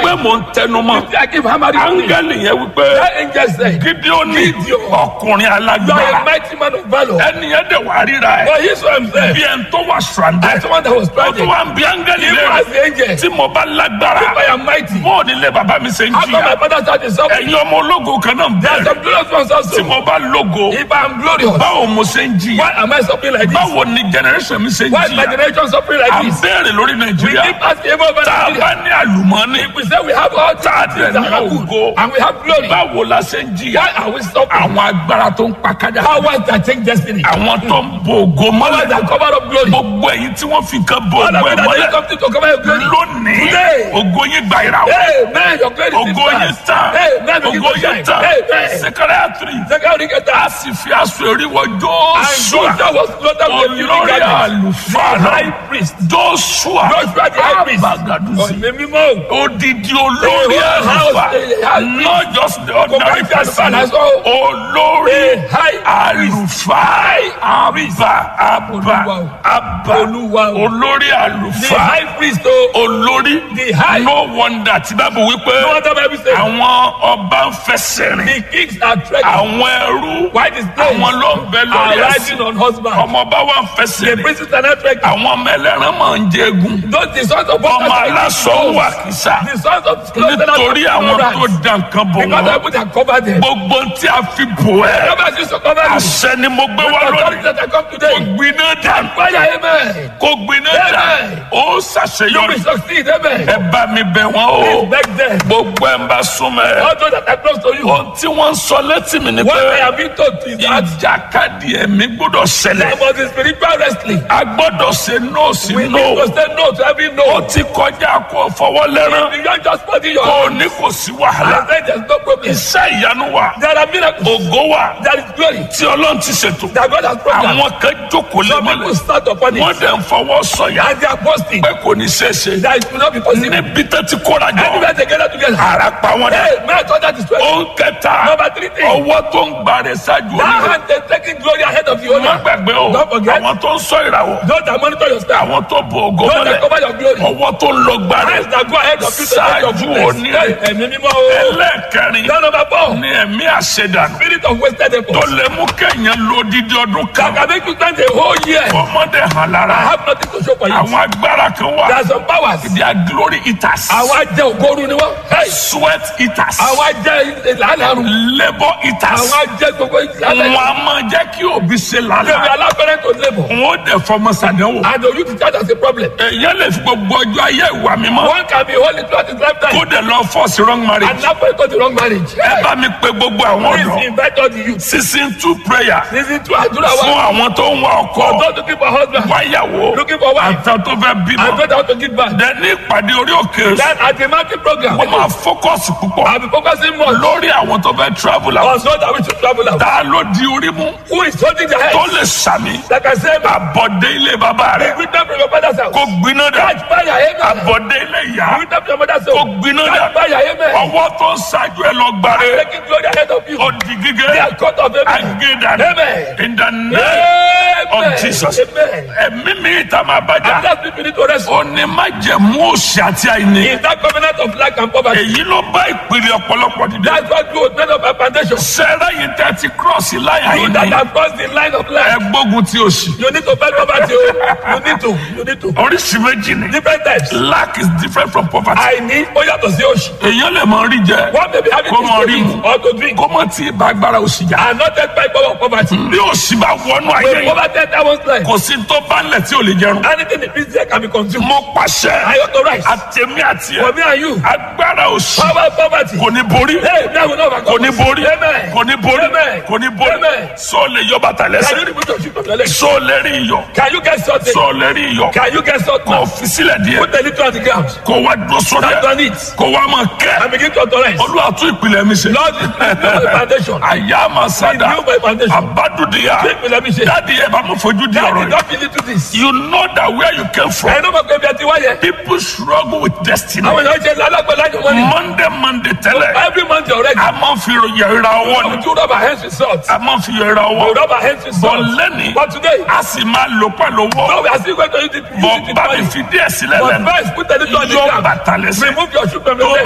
pé mò ń tẹnu mọ́ I keep hammering on it. áńgẹ́lì yẹn wípé That angel said, gídíọ́nì Gideon. ọkùnrin You are a alágbára mighty man of valor. ẹni yẹn dẹ̀ wá ríra ẹ̀ But he saw himself bí ẹni tó wà stranded as someone that was ó tún stranded. wá ń bí áńgẹ́lì Even lẹ́rù as the angel, tí mo bá lágbára if I am mighty, bó o nílé bàbá mi ṣe ń how come jìyà my father started suffering? ẹ̀yin ọmọ ológo kan náà There are bẹ̀rẹ̀ some glorious ones tí also. mo bá lógo If I am glorious, báwo mo ṣe ń jìyà why am I suffering like this? báwo ni generation mi ṣe ń Why is my jìyà generation suffering à like ń this? béèrè lórí We nàìjíríà keep asking about tá a bá Nigeria. ní àlùmọ́ọ́nì We say we have all tá a things dẹ̀ that ní are ògo good and we have glory. báwo la ṣe ń jìyà Why are we suffering? àwọn agbára tó ń pa kájà Powers that take destiny. àwọn tó ń bo ògo Powers mọ́lẹ̀ that cover up glory. gbogbo ẹ̀yin tí wọ́n fi kan bo All ògo of ẹ̀ it that mọ́lẹ̀ is something to cover your glory. lónìí Today. ògo yín gba ìràwọ̀ Amen. Your glory is ògo yín tán Amen. ògo yín tán sẹkẹrẹ three a sì fi aṣọ eriwọ And Jóṣúà Joshua was clothed with the olórí garment. àlùfáà The náà high priest. Jóṣúà Joshua the high priest. abagadusi Ọ̀nà mímọ́. odidi olórí The whole house, àlùfáà the high priest. not just the ordinary Kò bá jẹ́ person àlùfáà lásán. olórí The high priest. àlùfáà abba abba Olúwa o. abba Olúwa o. olórí The àlùfáà high priest o. olórí The high- no wonder tí bábù wípé No wonder Bible say àwọn ọba ń fẹsẹ̀ rìn the kings are trekking. àwọn ẹrú Why the slaves àwọn ló ń bẹ are lórí riding ẹsẹ̀ on horseback. ọmọọba wa ń fẹsẹ̀ The rìn princes are not trekking. àwọn ọmọ ẹlẹ́ran máa ń jẹ́gun Those the sons of ọmọ aláṣọ ń wà kìsà The sons of nítorí àwọn tó dá nǹkan bò Because wọ́n people that cover them. gbogbo tí a fi bò ẹ́ Nobody used to cover you. àṣẹ ni mo gbé wá Authority lónìí that I come kó today. gbiná dànù Fire, amen. kó gbiná dànù Amen. ó You ṣàṣeyọrí will succeed, amen. ẹ bá mi bẹ̀ wọ́n o Please beg them. gbogbo ẹ̀ ń bá súnmọ́ ẹ̀. All those that are close to you. ohun tí wọ́n ń sọ létí mi ni What I pé have been told is that ìjàkadì ẹ̀mí gbọ́dọ̀ ṣẹlẹ̀ there must be spiritual wrestling. a gbọ́dọ̀ ṣe nóòsì We need nóò to say no to every ó no. ti kọjá kó fọwọ́ lẹ́rán You don't just put in your kó o hand ní kò sí wàhálà and say there's no problem. iṣẹ́ ìyanu wà There are miracles. ògo wà There is glory tí ọlọ́run ti ṣètò that God has programmed. àwọn kan jókòó lé Some people mọ́lẹ̀ start upon wọ́n it dẹ̀ ń fọwọ́ sọ̀yà and they are boasting pé kò ní ṣeé ṣe that it will not be possible. níbi tó ti kóra jọ Anywhere they gather together. ara pa wọn dẹ Hey, man, thought that is ó well. ń kẹta Number three thing. ọwọ́ tó ń gbà rẹ̀ ṣáájú That onílẹ̀ hand they taking glory ahead of the má owner. gbàgbé o Don't forget. àwọn tó ń sọ ìràwọ̀ Those that monitor your style. àwọn tó bo ògo Those that mọ́lẹ̀ cover your glory. ọwọ́ tó ń lọ gbà rẹ̀ Hands that go ahead of you to take your ṣáájú goodness. onílẹ̀ Hey, ẹ̀mí mímọ́ o. ẹlẹ́ẹ̀kẹrin That number four. ní ẹ̀mí àṣedànù Spirit of wasted tó effort. lè mú kéèyàn lo dídí ọdún kan That can make you stand a whole year. ọmọdé hàn I lára have nothing to show for you. àwọn agbára kan There wà are some powers. they are glory eaters Àwọn ajẹ́ ògóru ni wọ́n. Hey, sweat eaters Àwọn ajẹ́ ìlànàrú. labour eaters Àwọn ajẹ́ gbogbo ìlànà. wọn a máa jẹ́ kí òbí ṣe They lálẹ́ will allow parents to labour. wọn ò dẹ̀ fọmọ sàdánwò And the youth charge as a problem. èèyàn lè fi gbogbo ọjọ́ ayé ìwà mímọ́ One can be holy throughout his kó lifetime dẹ̀ lọ force wrong marriage and not go to wrong marriage. ẹ bá mi pe gbogbo àwọn Please ọ̀dọ́ invite all the youth. season two prayer Listen to àdúrà fún wa. àwọn tó ń wá ọkọ For those looking for husband. wáyàwó Looking for wife. àtàwọn tó fẹ́ And bímọ those that want to give back. dẹ ní ìpàdé orí òkè Then at the mountain program. wọ́n máa focus púpọ̀ I'll be focusing more lórí àwọn tó fẹ́ travel out on those that wish to travel out. ta ló di orí mú Who is holding their tó head? lè sàmì Like I said, àbọ̀dé ilé bàbá rẹ̀ with them from your father's house. kó gbiná dà Catch fire, amen. àbọ̀dé ilé ìyá With them from your mother's kó house. gbiná dà Catch fire, amen. ọwọ́ tó ń ṣáájú ẹ lọ gbàre Taking glory ahead of you. ó di gígé They are cut off, amen. agéda Amen. in the name Amen. of Jesus Amen. ẹ̀mí mi ìta máa bàjá And that's people need to rest. ó ní má jẹ̀mú òṣì àti àìní In that covenant of lack and poverty. èyí ló bá ìpìlẹ̀ ọ̀pọ̀lọpọ̀ dìde That's what growth made of our foundation. sẹ́rẹ́ yìí tẹ́ ti cross láyà You yìí that ni have crossed the line of ẹ life. gbógun ti òṣì You need to fight poverty. oh. You need to. You need to. oríṣi méjì ni Different types. lack is different from poverty Àìní ó yàtọ̀ sí òṣì. èèyàn lè mọ rí jẹ One may be having kó things mọ to rí mu eat or to drink. kó mọ tí ìbá agbára òṣì jà And not take by power of poverty. bí òṣì bá wọnú ayé When yìí poverty enter one's life, kò sí tó bá ń lẹ̀ tí ò lè jẹun anything in business can be consumed. mo pàṣẹ I authorize. àtẹ̀mí àti For ẹ̀ me and you, agbára òṣì power of poverty. kò ní borí Hey, now we know about kò ní borí Amen. kò ní borí Amen. kò ní borí Amen. sọ lè yọ bàtà Can lẹ́sẹ̀ you remove your shoe from your leg? sọ lè rí iyọ̀ Can you get something? sọ lè rí iyọ̀ Can you get something? kò fi sílẹ̀ díẹ̀ Put a little on the ground. kò wá dúró sórí Stand ẹ̀ on it. kò wá máa kẹ́ And begin to authorize. olúwa tún ìpìlẹ̀ mi ṣe Lord, this is my foundation. àyà máa sádà Renew my foundation. àbádùdìyà Take me, let me say. dáàdi ẹ bá mi fojú di ọ̀rọ̀ Daddy, yìí don't feel into this. you know that where you came from I know my baby at the wire. people struggle with destiny Àwọn èèyàn ṣe lálágbèlá ní wọ́n ní. monday monday tẹ́lẹ̀ Every month already. a máa ń fi yẹra ọwọ́ ni We do rubber hands with salt. a máa ń fi yẹra We ọwọ́ rubber hands with bọ̀ salt. lẹ́ni But today, a sì máa lò pẹ̀lú no, owó we are still going to use it. Use bọ̀ it in bá mi money. fi díẹ̀ sílẹ̀ But lẹ́nu first, put a little on the yọ ground. bàtà lẹ́sẹ̀ Remove your shoe from your tó leg.